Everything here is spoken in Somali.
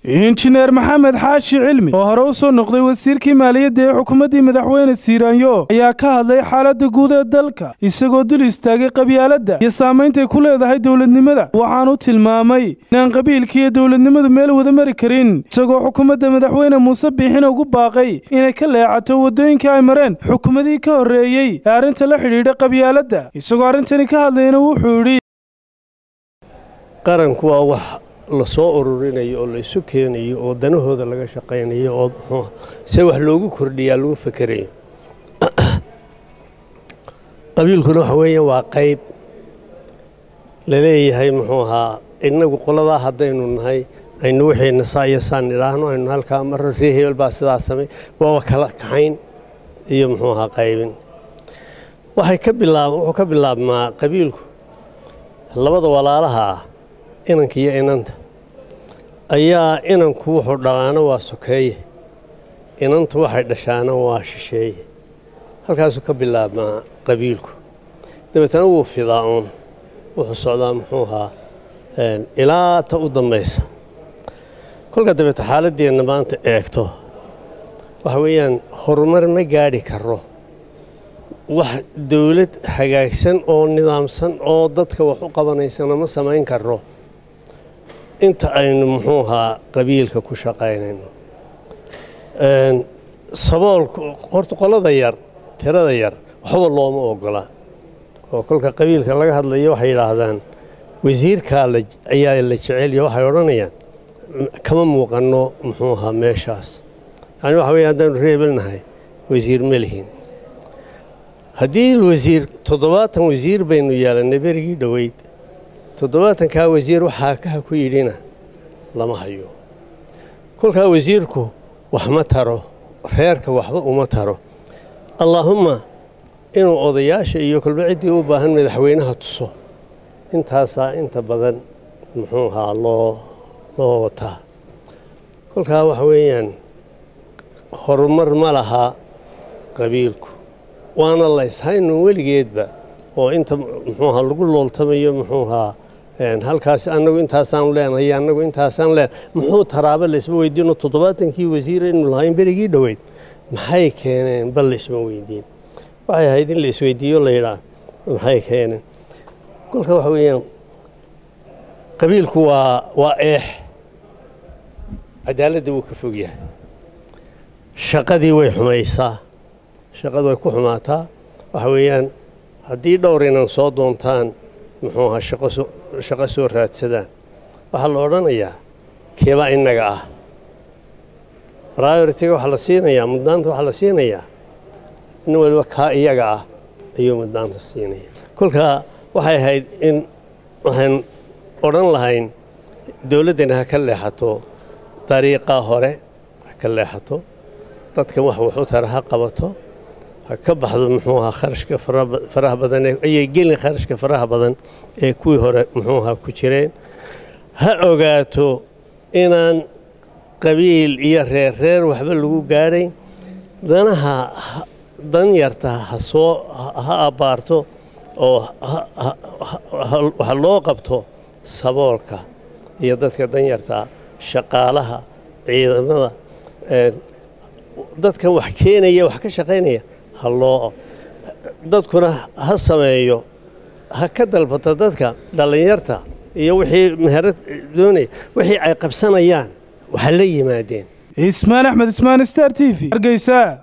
injineer maxamed xaashi cilmi oo hore u soo noqday wasiirkii maaliyadda ee xukuumaddii madaxweyne siiraanyo ayaa ka hadlay xaaladda guud ee dalka isagoo dul istaagay qabyaaladda iyo saameyntay ku leedahay dowladnimada waxaanu tilmaamay inaan qabiilka iyo dowladnimadu meel wada mari karin isagoo xukuumadda madaxweyne muuse biixina ugu baaqay inay ka leecato waddooyinkii ay mareen xukuumadii ka horreeyey ee arrinta la xidhiidha qabyaaladda isagoo arrintani ka hadlayna wuxuu yidhi qaranku waa wax la soo ururinayo oo la isu keenayo oo danahooda laga shaqaynayo oo muxuu se wax loogu kordhiyaa lagu fekerayo qabiilkuna waxa weeye waa qayb la leeyahay muxuu ahaa innagu qoladaa haddaynu nahay aynu waxayna saa iyo saan idhaahno aynu halkaa marro ree hebel baa sidaa samay waaba kala kaxayn iyo muxuu ahaa qaybin waxay ka bilaab wuxuu ka bilaabmaa qabiilku labada walaalaha ah inanka iyo inanta ayaa inanku wuxuu dhalaana waa sokeeye inantu waxay dhashaana waa shisheeye halkaasuu ka bilaabmaa qabiilku dabeetana wuu fidaa uun wuxuu socdaa muxuu ahaa ilaa ta u dambaysa kolka dabeete xaaladdeenna maanta eegto waxa weeyaan horumar ma gaadhi karo wax dawlad hagaagsan oo nidaamsan oo dadka wax u qabanaysana ma samayn karo inta aynu muxuu ahaa qabiilka ku shaqaynayno saboolku horta qolada yar tirada yar waxba looma ogola oo kolka qabiilka laga hadlayo waxay yidhaahdaan wasiirkaa ayaa la jecelya waxay odhanayaan kama muuqanno muxuu ahaa meeshaas yani waxa weeye haddaanu reebelnahay wasiir ma lihin haddii wasiir toddobaatan wasiir baynu yeelannay berigii dhoweyd toddobaatankaa wasiir waxaa kaha ku yidhina lama hayo kolkaa wasiirku wax ma taro reerka waxba uma taro allaahumma inuu odayaasha iyo kolba ciddii u baahan madaxweynaha tuso intaasaa inta badan muxuu ahaa loo loo wataa kolkaa waxa weeyaan horumar ma lahaa qabiilku waana layshaynu weligeedba oo inta muxuu ahaa lagu looltamayo muxuu ahaa halkaas annagu intaasaan leenahay annagu intaasaan leen muxuu taraaba laysma weydiino toddobaatankii wasiir aynu lahayn berigii dhoweyd maxay keeneen bal laysma weydiin waxay ahayd in la isweydiiyo la yidhaa maxay keeneen kolka waxa weeyaan qabiilku waa waa eex cadaaladda wuu ka fog yahay shaqadii way xumaysaa shaqadu way ku xumaataa waxa weeyaan haddii dhowr inan soo doontaan muxuu ahaa shaqo soo raadsadaan waxaa la odhanayaa keebaa innaga ah prioritiga waxaa la siinayaa muddaanta waxaa la siinayaa nin waliba kaa iyaga ah ayuu muddaanta siinaya kolkaa waxay ahayd in waxaan odhan lahayn dowladdani ha ka leexato dariiqaa hore ha ka leexato dadkan wax wuxu tara ha qabato ha ka baxdo muxuu ahaa kharashka faraha badan ayay gelin kharashka faraha badan ee kuwii hore muxuu ahaa ku jireen ha ogaato inaan qabiil iyo reer reer waxba lagu gaadhayn danaha dan yarta ha soo ha abbaarto oo waxa loo qabto saboolka iyo dadka danyartaa shaqaalaha ciidamada dadkan wax keenaya wax ka shaqaynaya ha loo dadkuna ha sameeyo ha ka dalbato dadka dhallinyarta iyo wixii meherad doonaya wixii ay qabsanayaan waxa la yimaadeen ismaan axmed ismaan star t v hargeysa